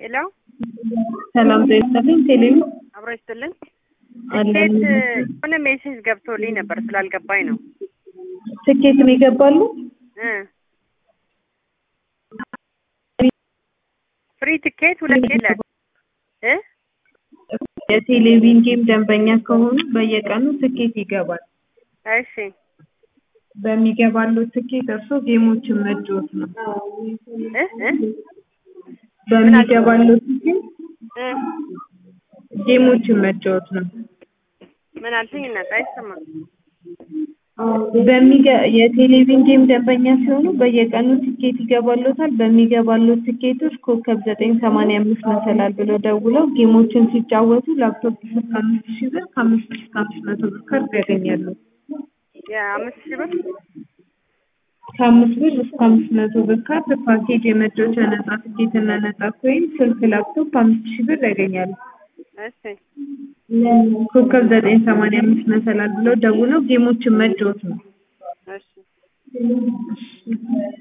ሄሎ ሰላም ጤና ይስጥልኝ። ቴሌቪ አብሮ ይስጥልን። አለን። ትኬት የሆነ ሜሴጅ ገብቶልኝ ነበር ስላልገባኝ ነው ትኬት ነው ይገባሉ? እ ፍሪ ትኬት ሁለት የለ እ የቴሌቪዥን ጌም ደንበኛ ከሆኑ በየቀኑ ትኬት ይገባል። እሺ በሚገባለው ትኬት እርሶ ጌሞችን መጫወት ነው። እ እ በሚገባለው ትኬት እ ጌሞችን መጫወት ነው። ምን አልሽኝ? እናት አይሰማም። በሚገ የቴሌቪዥን ጌም ደንበኛ ሲሆኑ በየቀኑ ትኬት ይገባሎታል። በሚገባለው ትኬቶች ኮከብ ዘጠኝ ሰማንያ አምስት መሰላል ብለው ደውለው ጌሞችን ሲጫወቱ ላፕቶፕ እስከ አምስት ሺህ ብር ከአምስት ሺህ እስከ አምስት መቶ ብር ካርድ ያገኛሉ። የአምስት ሺህ ብር ከአምስት ብር እስከ አምስት መቶ ብር ካርድ ፓኬጅ የመጫወቻ ነጻ ትኬትና ነጻ ኮይን ስልክ ላፕቶፕ አምስት ሺህ ብር ያገኛሉ። እሺ ኮከብ ዘጠኝ ሰማንያ አምስት መሰላል ብለው ደውለው ጌሞችን መጫወት ነው። እሺ